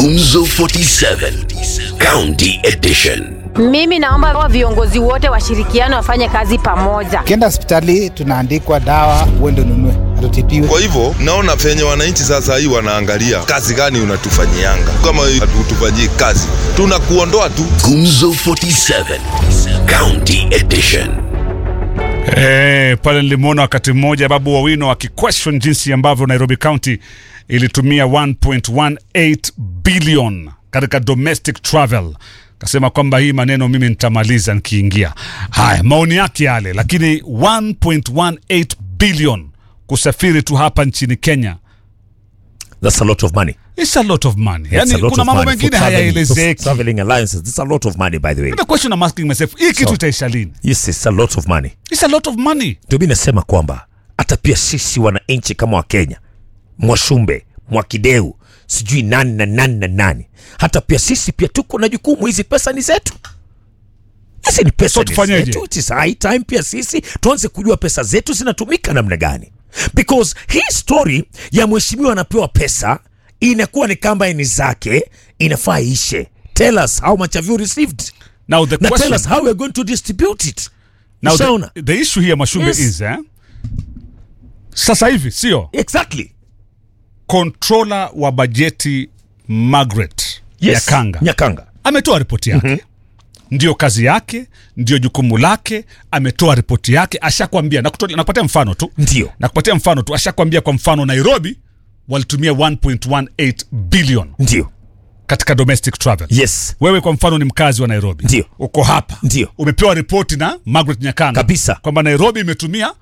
Gumzo 47 County Edition. Mimi naomba wa viongozi wote washirikiane wafanye kazi pamoja. Ukienda hospitali tunaandikwa dawa, uende ununue, hatutibiwe. Kwa hivyo naona venye wananchi sasa hii wanaangalia kazi gani unatufanyianga. Kama hatutufanyii kazi, tunakuondoa tu. Gumzo 47 County Edition. Eh, pale nilimwona wakati mmoja Babu Owino akiquestion jinsi ambavyo Nairobi County ilitumia 1.18 billion katika domestic travel. Kasema kwamba hii maneno mimi nitamaliza nikiingia. Haya, maoni yake yale, lakini 1.18 billion kusafiri tu hapa nchini Kenya That's a lot of money. It's a lot of money. It's a Yani lot kuna of mambo money for mengine traveling- hayaelezeki. for Traveling alliances. That's a lot of money by the way. The question I'm asking myself, hii kitu So- itaisha lini? Yes, it's a lot of money. It's a lot of money. Ndio mimi nasema kwamba hata pia sisi wananchi kama Wakenya, Mwashumbe, Mwakideu, sijui nani na nani na nani, hata pia sisi pia tuko na jukumu. Hizi pesa ni zetu, hizi ni pesa So ni tufanyeje? zetu. It is high time pia sisi tuanze kujua pesa zetu zinatumika namna gani, because hii story ya mheshimiwa anapewa pesa inakuwa ni kamba ni zake, inafaa ishe. Tell us how much have you received, Now the na tell question us how we're going to distribute it. Now Ushaona? the, the issue here Mashumbe Yes. is eh, sasa hivi sio Exactly. controller wa bajeti Margaret Yes. Nyakanga Nyakanga. ametoa ripoti yake ndio kazi yake, ndio jukumu lake. Ametoa ripoti yake, ashakwambia. Nakuto- Nakupatia mfano tu, Ndio. nakupatia mfano tu, ashakwambia. Kwa mfano, Nairobi walitumia 1.18 billion Ndio. katika domestic travel. Yes. Wewe kwa mfano ni mkazi wa Nairobi, Ndio. uko hapa, Ndio. umepewa ripoti na Margaret Nyakanga Kabisa. kwamba Nairobi imetumia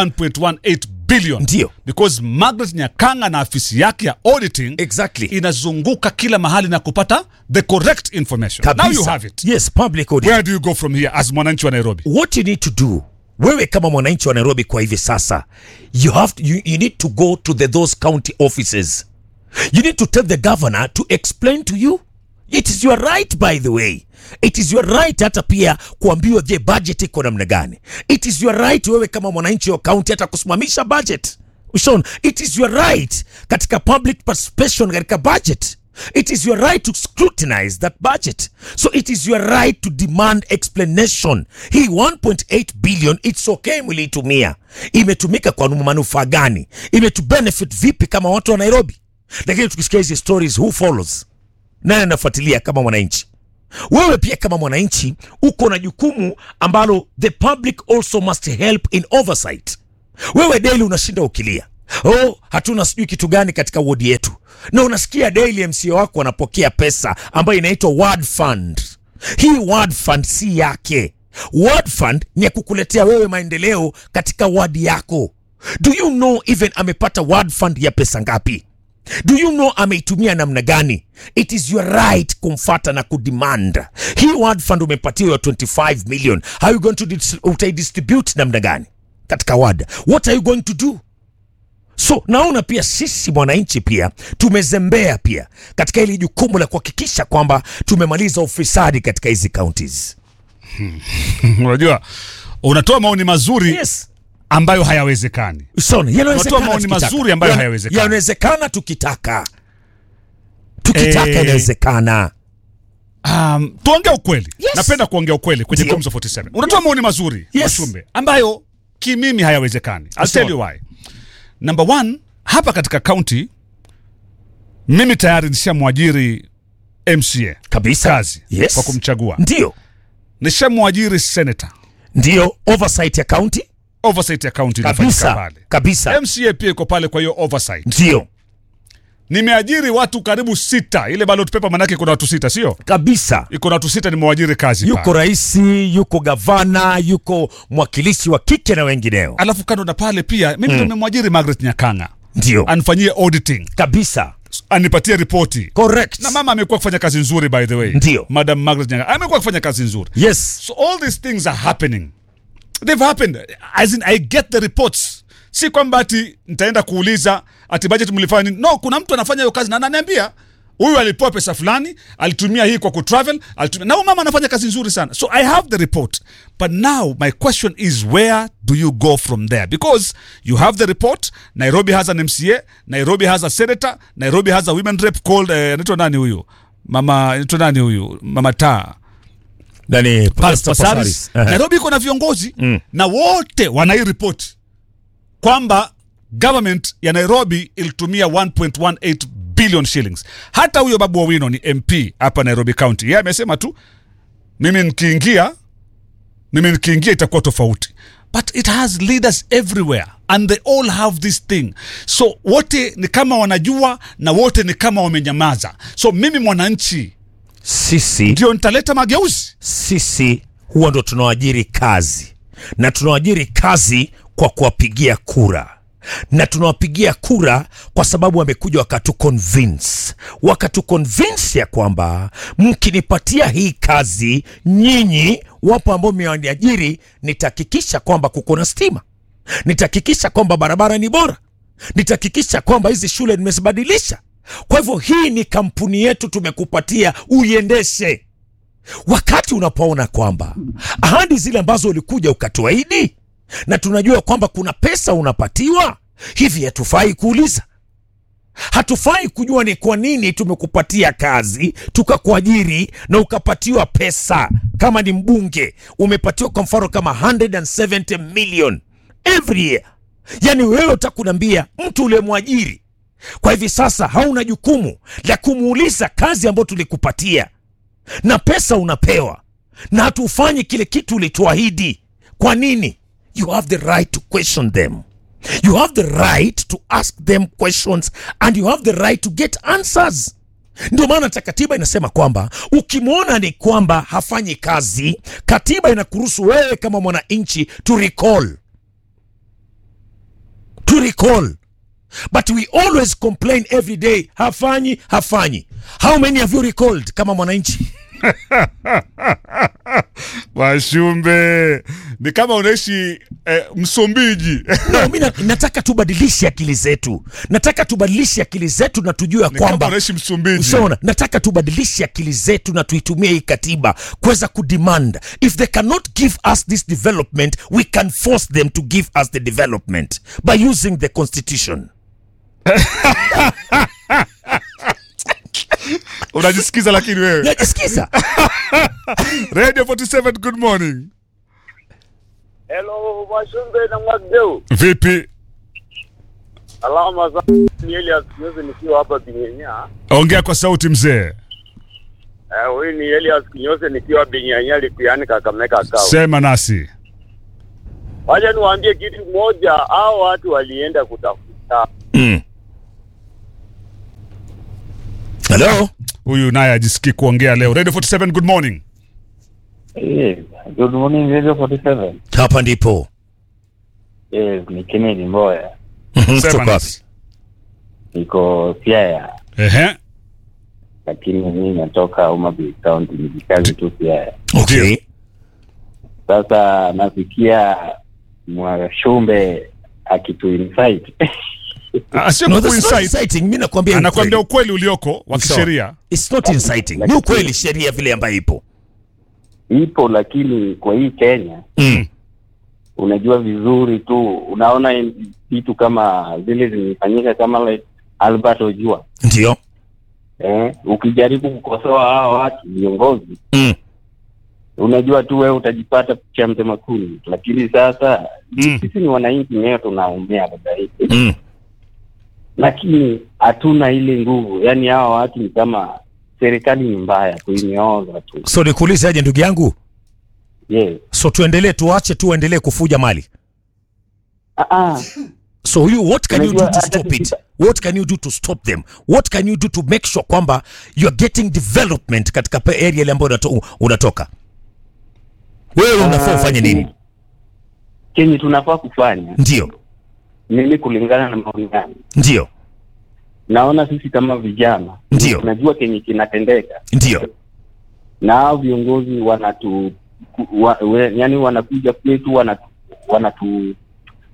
1.18 billion, Ndio. because Margaret Nyakanga na afisi yake ya auditing Exactly. inazunguka kila mahali na kupata the correct information. Now you have it. Yes, public audit. Where do you go from here as mwananchi wa Nairobi? What you need to do wewe kama mwananchi wa Nairobi kwa hivi sasa you have to, you, you need to go to the, those county offices you need to tell the governor to explain to you it is your right by the way it is your right hata pia kuambiwa je budget iko namna gani it is your right wewe kama mwananchi wa county hata kusimamisha budget Ushaona? it is your right katika public participation katika budget it is your right to scrutinize that budget so it is your right to demand explanation hii 1.8 billion it's okay mliitumia imetumika kwa manufaa gani imetubenefit vipi kama watu wa nairobi lakini tukisikia hizi stories who follows nani anafuatilia kama mwananchi wewe pia kama mwananchi uko na jukumu ambalo the public also must help in oversight wewe daily unashinda ukilia oh hatuna sijui kitu gani katika wodi yetu na unasikia daily mca wako anapokea pesa ambayo inaitwa word fund hii word fund si yake word fund ni ya kukuletea wewe maendeleo katika wadi yako do you know even amepata word fund ya pesa ngapi do you know ameitumia namna gani it is your right kumfata na kudemand hii word fund umepatiwa ya 25 million how you going to dis- utaidistribute namna gani katika ward what are you going to do so naona pia sisi mwananchi pia tumezembea pia katika hili jukumu la kuhakikisha kwamba tumemaliza ufisadi katika hizi counties Unajua, unatoa maoni mazuri yes ambayo hayawezekani. Usone, yanawezekana Unatoa maoni tukitaka. mazuri ambayo Yana- hayawezekani. yanawezekana tukitaka tukitaka Eh, inawezekana Um, tuongee ukweli. Yes. Napenda kuongea ukweli kwenye Ndio. Gumzo 47. Unatoa maoni mazuri Yes. Mashumbe ambayo kimimi hayawezekani. I'll Sawa. tell you why. Number one, hapa katika county mimi tayari nishamwajiri MCA kabisa kazi yes. kwa kumchagua. ndio Nishamwajiri senator ndio oversight ya county oversight ya county inafanyika kabisa pale. kabisa MCA pia iko pale kwa hiyo oversight. ndio Nimeajiri watu karibu sita. Ile ballot paper manake iko na watu sita, sio? kabisa Iko na watu sita nimewajiri kazi yuko pale. raisi yuko gavana yuko mwakilishi wa kike na wengineo Alafu kando na pale pia mimi ndo nimemwajiri Margaret Nyakanga ndio anifanyie auditing, kabisa anipatie ripoti. correct Na mama amekuwa kufanya kazi nzuri by the way. Ndio. Madam Margaret Nyakanga amekuwa kufanya kazi nzuri. yes So all these things are happening. They've happened. As in I get the reports. Si kwamba ati nitaenda kuuliza ati budget mlifanya nini. No, kuna mtu anafanya hiyo kazi na ananiambia huyu alipewa pesa fulani alitumia hii kwa kutravel alitumia na huyu mama anafanya kazi nzuri sana so i have the report but now my question is where do you go from there because you have the report nairobi has an mca nairobi has a senator nairobi has a women rep called eh, anaitwa nani huyu mama anaitwa nani huyu mama taa Nani Pastor Pasaris. Pasaris. Ehe. nairobi iko na viongozi na wote wanairipoti kwamba government ya nairobi ilitumia 1.18 billion shillings hata huyo babu wawino ni mp hapa nairobi county yeye amesema tu mimi nikiingia mimi nikiingia itakuwa tofauti but it has leaders everywhere and they all have this thing so wote ni kama wanajua na wote ni kama wamenyamaza so mimi mwananchi Sisi ndio nitaleta mageuzi sisi huwa ndo tunawaajiri kazi na tunawaajiri kazi kwa kuwapigia kura na tunawapigia kura kwa sababu wamekuja wakatu convince wakatu convince ya kwamba mkinipatia hii kazi nyinyi wapo ambao mmewaniajiri nitahakikisha kwamba kuko na stima nitahakikisha kwamba barabara ni bora nitahakikisha kwamba hizi shule nimezibadilisha kwa hivyo hii ni kampuni yetu tumekupatia uiendeshe wakati unapoona kwamba ahadi zile ambazo ulikuja ukatuahidi na tunajua kwamba kuna pesa unapatiwa hivi hatufai kuuliza hatufai kujua ni kwa nini tumekupatia kazi tukakuajiri na ukapatiwa pesa kama ni mbunge umepatiwa kwa mfano kama 170 million every year yaani wewe utakunambia mtu uliyemwajiri kwa hivi sasa hauna jukumu la kumuuliza kazi ambayo tulikupatia na pesa unapewa na hatufanyi kile kitu ulituahidi kwa nini you have the right to question them you have the right to ask them questions and you have the right to get answers ndio maana hata katiba inasema kwamba ukimwona ni kwamba hafanyi kazi katiba inakuruhusu wewe kama mwananchi to recall to recall but we always complain every day hafanyi hafanyi how many have you recalled kama mwananchi washumbe ni kama unaishi eh, msumbiji no, mi na- nataka tubadilishe akili zetu nataka tubadilishe akili zetu na tujue ya ni kama kwamba unaishi msumbiji Ushaona, nataka tubadilishe akili zetu na tuitumie hii katiba kuweza kudemand if they cannot give us this development we can force them to give us the development by using the constitution unajisikiza lakini wewe najisikiza radio 47 good morning Hello, Mwashumbe na Mwagdeu. vipi Alama za ni Elias Kinyozi nikiwa hapa Binyanya. ongea kwa sauti mzee Eh, huyu ni Elias Kinyozi nikiwa Binyanya Likuyani Kakamega Kawa. sema nasi Wacha niwaambie kitu moja, hao watu walienda kutafuta mm. Hello? huyu naye ajisikii kuongea leo radio 47 good morning Yes, good morning Radio 47. hapa ndipo Yes, ni Kennedy Mboya. Mhm, sema kutoka wapi? nasi Niko Siaya, ehe lakini mimi natoka Homabay County, nikikazi tu Siaya. okay. Sasa nasikia Mwashumbe akitu insight. Ah, sio No, that's not kuinsight inciting. Mi nakwambia anakwambia ukweli. ukweli ulioko wa Sawa. kisheria It's not inciting. Ni ukweli sheria vile ambayo ipo. Ipo, lakini kwa hii Kenya Mm. unajua vizuri tu, unaona in- vitu kama zile zimefanyika kama like Albert Ojua Ndio. eh, ukijaribu kukosoa hao watu viongozi Mm. unajua tu wewe utajipata cha mtema kuni, lakini sasa Mm. sisi ni wananchi wenyewe tunaumia dada hivi, Mm. lakini hatuna ile nguvu. Yani hawa watu ni kama serikali ni mbaya kuinyoza tu. So nikuulize aje ndugu yangu? Yes. So tuendelee tuache tu waendelee kufuja mali. Ah, ah. So you what can you do Unajua, to hata stop it? tukita- What can you do to stop them? What can you do to make sure kwamba you are getting development katika pe- area ile ambayo unato, unatoka? Wewe unafaa Ah, ufanye nini? Kenye tunafaa kufanya Ndio. mimi, kulingana na maoni yangu, Ndio. naona sisi kama vijana Ndio. tunajua kenye kinatendeka Ndio. na hao viongozi wanatu ku- wa, we, yani wanakuja kwetu wanatu, wanatu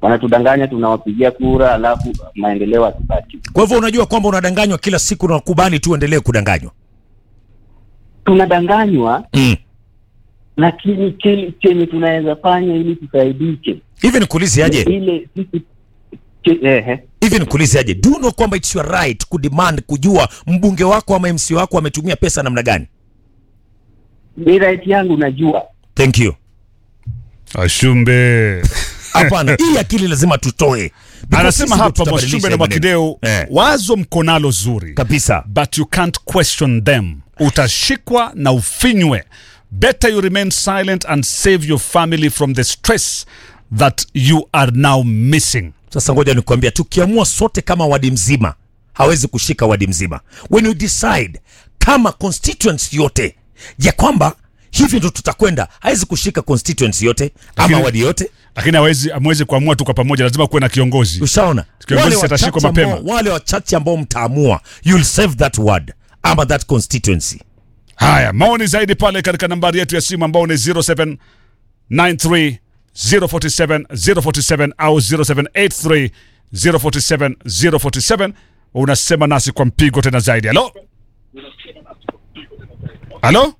wanatudanganya tunawapigia kura alafu maendeleo hatupati Kwa hivyo unajua kwamba unadanganywa kila siku na ukubali tu uendelee kudanganywa. tunadanganywa Mm. lakini kile chenye tunaweza fanya ili tusaidike Hivi nikuulize aje? ile sisi che- ehe Hivi nikuulize aje? Do you know kwamba it's your right kudemand kujua mbunge wako ama MC wako ametumia pesa namna gani? ni right yangu najua Thank you. Ashumbe Hapana, hii akili lazima tutoe. Because anasema sisi ndio hapa tutabadilisha Mwashumbe na hii maneno. Mwakideu, Eh. wazo mkonalo zuri Kabisa. but you can't question them. Utashikwa na ufinywe. Better you remain silent and save your family from the stress that you are now missing. Sasa ngoja nikwambia, tukiamua sote kama wadi mzima, hawezi kushika wadi mzima. When you decide kama constituency yote ya kwamba hivi ndo tutakwenda, hawezi kushika constituency yote ama Lakini- wadi yote. Lakini hawezi amwezi kuamua tu kwa pamoja, lazima kuwe na kiongozi. Ushaona Kiongozi wale atashikwa wachache mapema. ambao- wale wachache ambao mtaamua, you'll save that word ama that constituency. Haya, maoni zaidi pale katika nambari yetu ya simu ambao ni 0793 047 047 au 0783 047 047. Unasema nasi kwa mpigo tena zaidi. Halo, halo,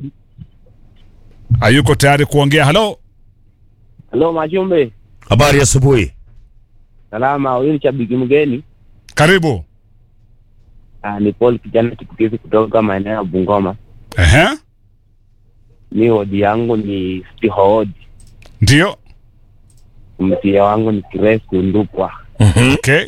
hayuko tayari kuongea. Halo, halo majumbe Habari ya asubuhi. salama huyu ni shabiki mgeni karibu. ah, ni paul kijana chipukizi kutoka maeneo ya bungoma Ehe, mi wodi yangu ni stihood ndio. msia wangu ni kiresu ndukwa Okay.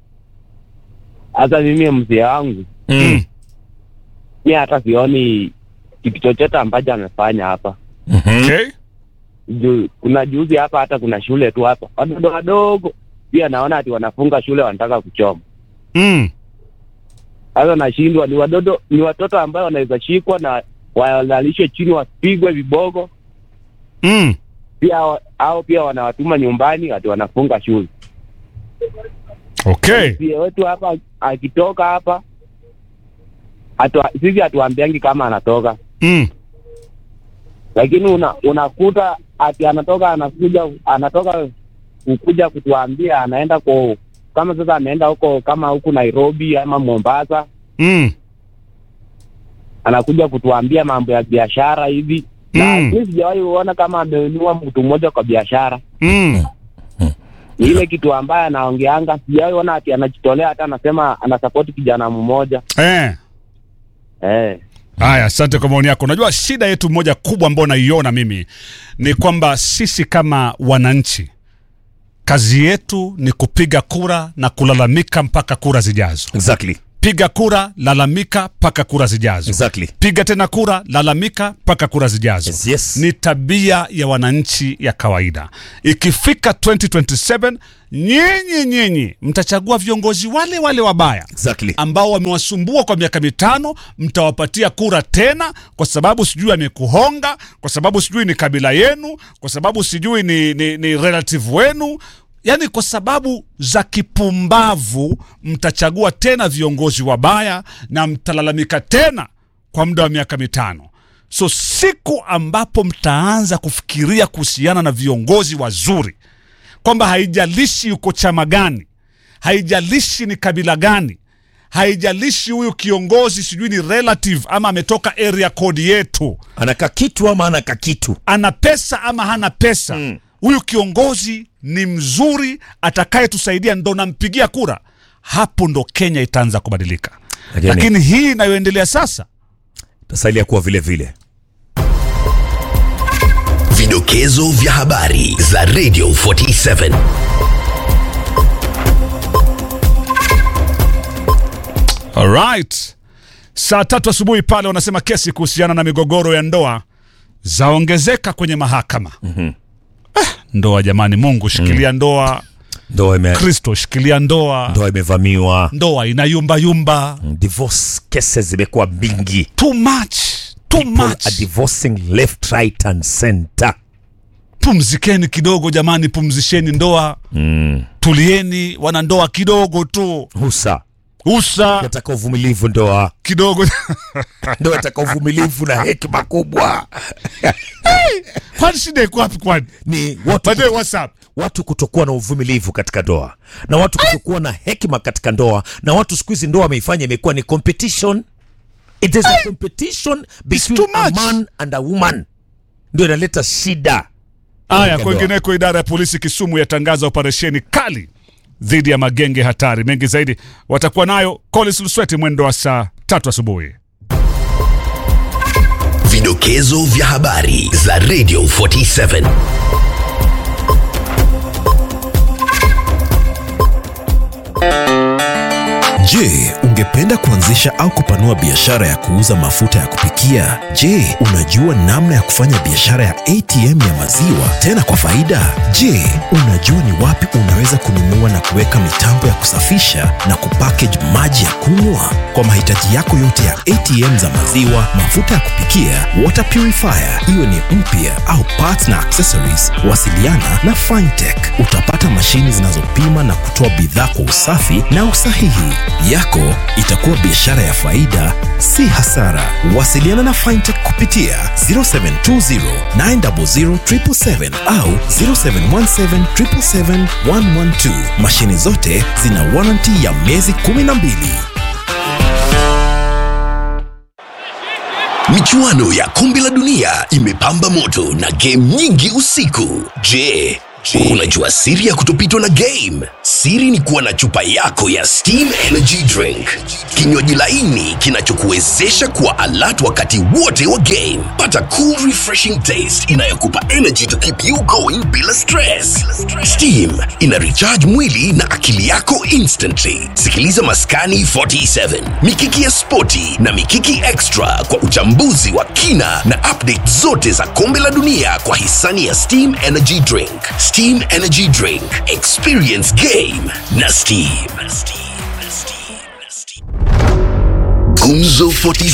hasa mimi msia wangu Mm. mi hata sioni kitu chochote ambacho amefanya hapa Mhm. Okay. Ju, kuna juzi hapa hata kuna shule tu hapa watoto wadogo pia naona ati wanafunga shule wanataka kuchoma Mm. sasa nashindwa ni watoto ni watoto ambayo wanaweza shikwa na walalishwe chini wapigwe vibogo Mm. pia wa- au pia wanawatuma nyumbani ati wanafunga shule Okay. pia wetu hapa akitoka hapa hatua, sisi hatuambiangi kama anatoka Mm. lakini una, unakuta ati anatoka anakuja anatoka kukuja kutuambia anaenda kwa kama sasa ameenda huko kama huku Nairobi ama Mombasa Mm. anakuja kutuambia mambo ya biashara hivi na Mm. mi sijawahi kuona kama amenunua mtu mmoja kwa biashara Mm. ni ile kitu ambaye anaongeanga sijawahi ona ati anajitolea hata anasema anasapoti kijana mmoja Eh. eh. Haya, asante kwa maoni yako. Unajua shida yetu moja kubwa ambayo naiona mimi ni kwamba sisi kama wananchi kazi yetu ni kupiga kura na kulalamika mpaka kura zijazo. Exactly. Piga kura, lalamika mpaka kura zijazo. Exactly. Piga tena kura, lalamika mpaka kura zijazo. Yes, yes. Ni tabia ya wananchi ya kawaida. Ikifika 2027 nyinyi nyinyi mtachagua viongozi wale wale wabaya Exactly. ambao wamewasumbua kwa miaka mitano, mtawapatia kura tena, kwa sababu sijui amekuhonga, kwa sababu sijui ni kabila yenu, kwa sababu sijui ni, ni, ni relative wenu, yaani kwa sababu za kipumbavu mtachagua tena viongozi wabaya na mtalalamika tena kwa muda wa miaka mitano. So siku ambapo mtaanza kufikiria kuhusiana na viongozi wazuri kwamba haijalishi yuko chama gani, haijalishi ni kabila gani, haijalishi huyu kiongozi sijui ni relative ama ametoka area code yetu, Anaka kitu ama anaka kitu. ana pesa ama hana pesa, huyu kiongozi ni mzuri, atakayetusaidia ndo nampigia kura. Hapo ndo Kenya itaanza kubadilika. Lakini- Lakini hii inayoendelea sasa Tasalia kuwa vile vile. Vidokezo vya habari za Radio 47. Alright. Saa tatu asubuhi pale wanasema kesi kuhusiana na migogoro ya ndoa zaongezeka kwenye mahakama. mm-hmm. ah, ndoa jamani, Mungu shikilia ndoa, Ndoa ime Kristo shikilia ndoa, ndoa imevamiwa. ndoa inayumbayumba. Divorce cases zimekuwa mingi. Too much, too People much. are divorcing left, right and center. Pumzikeni kidogo jamani, pumzisheni ndoa mm. Tulieni wanandoa kidogo tu, Husa. usa Nataka uvumilivu ndoa. kidogo Ndoa nataka uvumilivu na hekima kubwa. kwani shida iko wapi? Kwani Ni watu By the way, what's up? watu kutokuwa na uvumilivu katika ndoa na watu kutokuwa na hekima katika ndoa na watu siku hizi ndoa wameifanya imekuwa ni competition it is a competition between too a much. man and a woman ndio inaleta shida Haya, katika ndoa. kwengineko, idara ya polisi Kisumu yatangaza operesheni kali dhidi ya magenge hatari. Mengi zaidi watakuwa nayo Collins Lusweti mwendo wa saa tatu asubuhi. Vidokezo vya habari za Radio 47. Je, ungependa kuanzisha au kupanua biashara ya kuuza mafuta ya kupikia? Je, unajua namna ya kufanya biashara ya ATM ya maziwa tena kwa faida? Je, unajua ni wapi unaweza kununua na kuweka mitambo ya kusafisha na kupackage maji ya kunywa? Kwa mahitaji yako yote ya ATM za maziwa, mafuta ya kupikia, water purifier, iwe ni mpya au parts na accessories, wasiliana na Fintech. Utapata mashini zinazopima na kutoa bidhaa kwa usafi na usahihi. Yako itakuwa biashara ya faida, si hasara. Wasiliana na Fintech kupitia 0720 900 777 au 0717 777 112. Mashini zote zina warranty ya miezi 12. Michuano ya kombe la dunia imepamba moto na game nyingi usiku. Je, unajua siri ya kutopitwa na game? Siri ni kuwa na chupa yako ya Steam Energy Drink, kinywaji laini kinachokuwezesha kuwa alert wakati wote wa game. Pata cool refreshing taste inayokupa energy to keep you going bila stress. Steam ina recharge mwili na akili yako instantly. Sikiliza Maskani 47, Mikiki ya Spoti na Mikiki Extra kwa uchambuzi wa kina na update zote za kombe la dunia kwa hisani ya Steam Energy Drink. Steam Energy Drink, experience game na Steam. Gumzo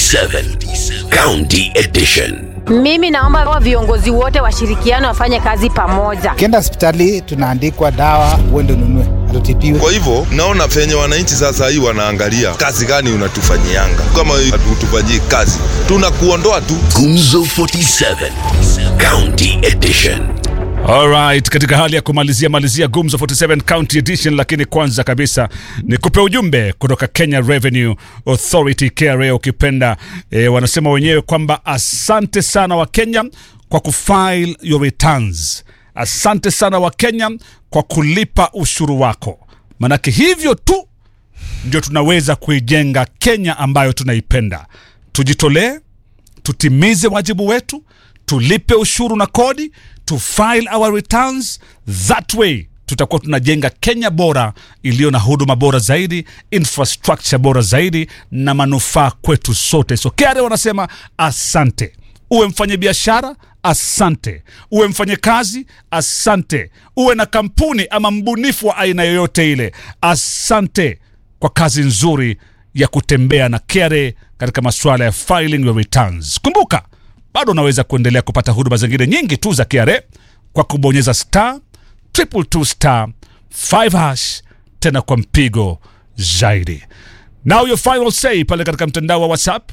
47, County Edition. Mimi naomba wa viongozi wote washirikiane wafanye kazi pamoja. Ukienda hospitali tunaandikwa dawa, uende ununue, hatutibiwe. Kwa hivyo naona venye wananchi sasa hii wanaangalia kazi gani unatufanyianga. Kama hatutufanyii kazi, tunakuondoa tu. Gumzo 47, County Edition. Alright, katika hali ya kumalizia malizia Gumzo 47 County Edition, lakini kwanza kabisa ni kupe ujumbe kutoka Kenya Revenue Authority KRA ukipenda. E, wanasema wenyewe kwamba asante sana wa Kenya kwa kufile your returns. Asante sana wa Kenya kwa kulipa ushuru wako, manake hivyo tu ndio tunaweza kuijenga Kenya ambayo tunaipenda. Tujitolee, tutimize wajibu wetu, tulipe ushuru na kodi, to file our returns. That way tutakuwa tunajenga Kenya bora iliyo na huduma bora zaidi, infrastructure bora zaidi na manufaa kwetu sote. So KRA wanasema asante. Uwe mfanye biashara asante. Uwe mfanye kazi asante. Uwe na kampuni ama mbunifu wa aina yoyote ile, asante kwa kazi nzuri ya kutembea na KRA katika masuala ya filing your returns. Kumbuka bado unaweza kuendelea kupata huduma zingine nyingi tu za KRA kwa kubonyeza star triple two star 5 hash tena kwa mpigo zaidi. Now your final say pale katika mtandao wa WhatsApp.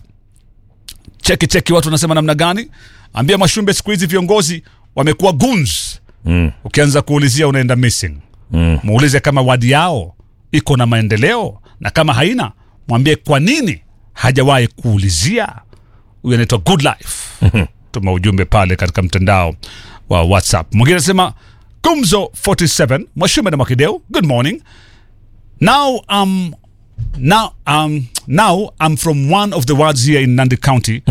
Cheki cheki, watu wanasema namna gani? Ambia Mashumbe, siku hizi viongozi wamekuwa goons. Mm. Ukianza kuulizia unaenda missing. Mm. Muulize kama wadi yao iko na maendeleo, na kama haina mwambie kwa nini hajawahi kuulizia. Huyu anaitwa Good Life. Tuma ujumbe pale katika mtandao wa WhatsApp. Mwingine anasema Gumzo 47 Mwashume na Mwakideu, good morning. Now um now um now I'm from one of the wards here in Nandi County,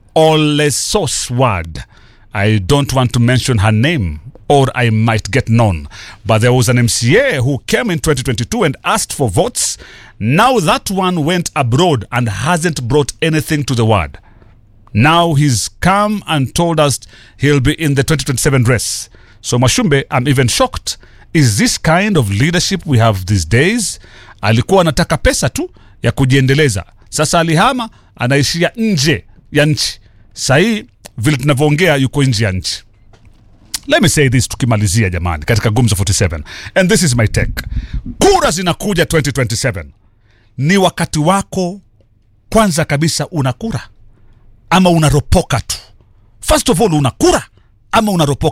Olesos ward. I don't want to mention her name or I might get known. But there was an MCA who came in 2022 and asked for votes. Now that one went abroad and hasn't brought anything to the ward. Now he's come and told us he'll be in the 2027 race. So Mashumbe, I'm even shocked. Is this kind of leadership we have these days? Alikuwa anataka pesa tu ya kujiendeleza, sasa alihama, anaishia nje ya nchi. Sahii vile tunavyoongea, yuko nje ya nchi. Let me say this tukimalizia jamani, katika Gumzo 47 and this is my take. Kura zinakuja 2027, ni wakati wako kwanza kabisa, una kura ama unaropoka tu? First of all, una kura ama unaropoka tu?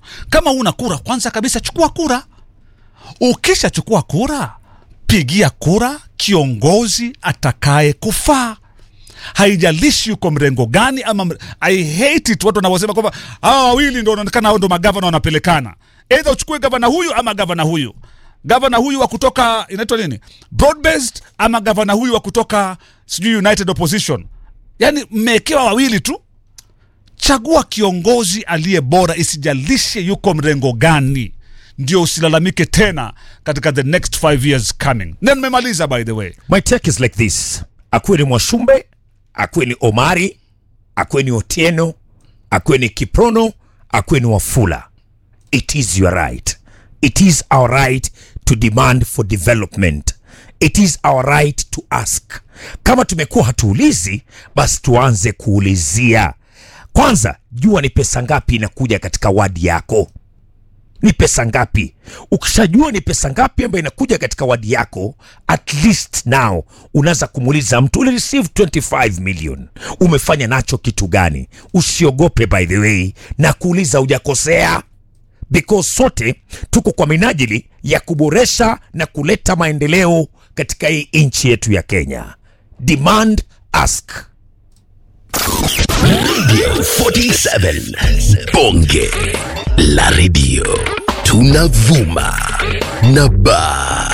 kama una kura kwanza kabisa chukua kura ukishachukua kura pigia kura kiongozi atakaye kufaa haijalishi yuko mrengo gani ama mre... I hate it watu wanavyosema kwamba hawa wawili ndo wanaonekana hao ndo magavana wanapelekana eidha uchukue gavana huyu ama gavana huyu gavana huyu wa kutoka inaitwa nini broad based ama gavana huyu wa kutoka sijui united opposition yaani mmewekewa wawili tu chagua kiongozi aliye bora isijalishe yuko mrengo gani ndio usilalamike tena katika the next five years coming na nimemaliza by the way My take is like this. Akuwe ni Mwashumbe, akuwe ni Omari, akuwe ni Otieno, akuwe ni Kiprono, akuwe ni Wafula. It is your right. It is our right to demand for development. It is our right to ask. Kama tumekuwa hatuulizi, basi tuanze kuulizia. Kwanza, jua ni pesa ngapi inakuja katika wadi yako ni pesa ngapi ukishajua ni pesa ngapi ambayo inakuja katika wadi yako at least now unaweza kumuuliza mtu uli receive 25 million umefanya nacho kitu gani usiogope by the way na kuuliza hujakosea because sote tuko kwa minajili ya kuboresha na kuleta maendeleo katika hii nchi yetu ya kenya demand ask Radio 47 Bonge la Radio tunavuma na ba